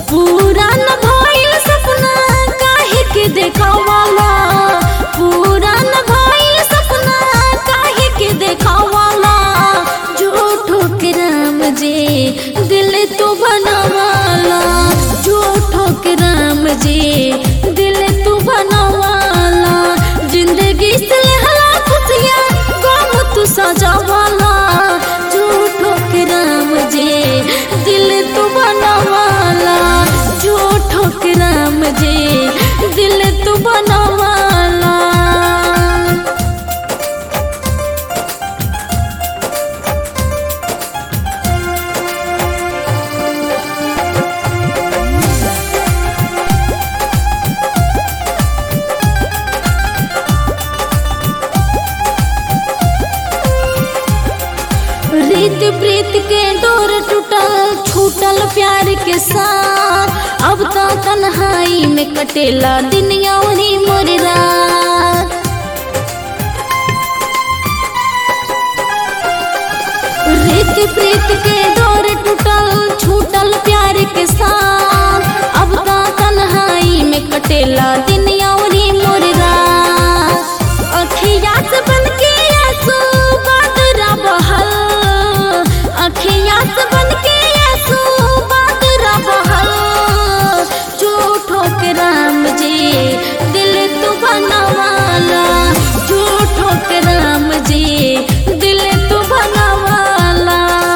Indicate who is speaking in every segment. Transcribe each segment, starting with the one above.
Speaker 1: पूरा न भइल सपना काहे के देखावाला पूरा न भइल सपना काहे के देखावाला झूठो के राम जी दिल तू बनवाला झूठो के राम जी दिल तू बनवाला जिंदगी से हला खुशियाँ गम तू सजावाला झूठो के राम जी दिल तू बनवाला झूठो के राम जी दिल तू बनवाला रीत प्रीत के डोर टूटल छूटल प्यार के साथ अब तो तन्हाई में कटेला दिन यौनी मोर रात रीत प्रीत के डोर टूटल छूटल प्यार के साथ अब तो तन्हाई में कटेला दिन यौनी मोर रात अखिया से बन के आंसू बादरा बहल अखिया से बन के आंसू बादरा बहल झूठो के राम जी दिल तू बनवाला झूठो के राम जी दिल तू बनवाला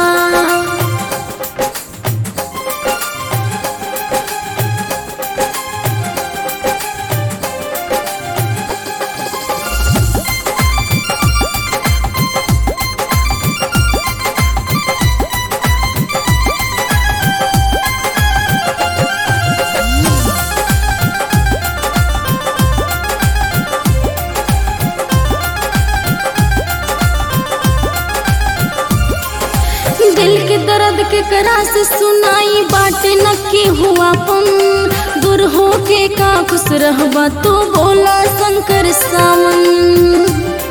Speaker 1: दिल के दर्द के करा से सुनाई बाटे न के हुआ पन दूर हो के का खुश रहबा तो बोला शंकर सावन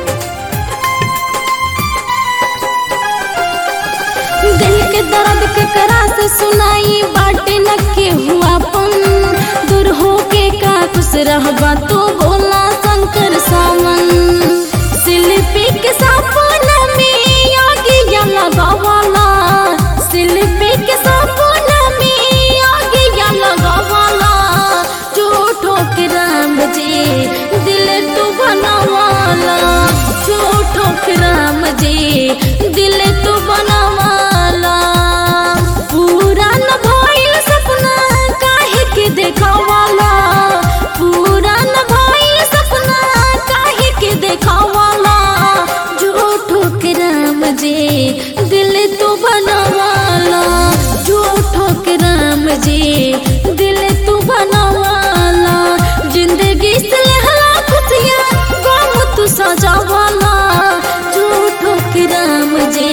Speaker 1: दिल के दर्द के करा से सुनाई बाटे न के हुआ पन दूर हो के का खुश रहबा तो बोला शंकर सावन शिल्पी के सपना में आगिया लगावाला शिल्पी के सपना में आगिया लगावाला झूठो के राम जी दिल तू बनवाला झूठो के राम जी दिल तू बनवाला पूरा न भइल सपना काहे के देखावाला पूरा न भइल सपना काहे के देखावाला झूठो के राम जी दिल तू बनवाला झूठो के राम जी दिल तू बनवाला जिंदगी से हला खुशियाँ गम तू सजावाला झूठो के राम जी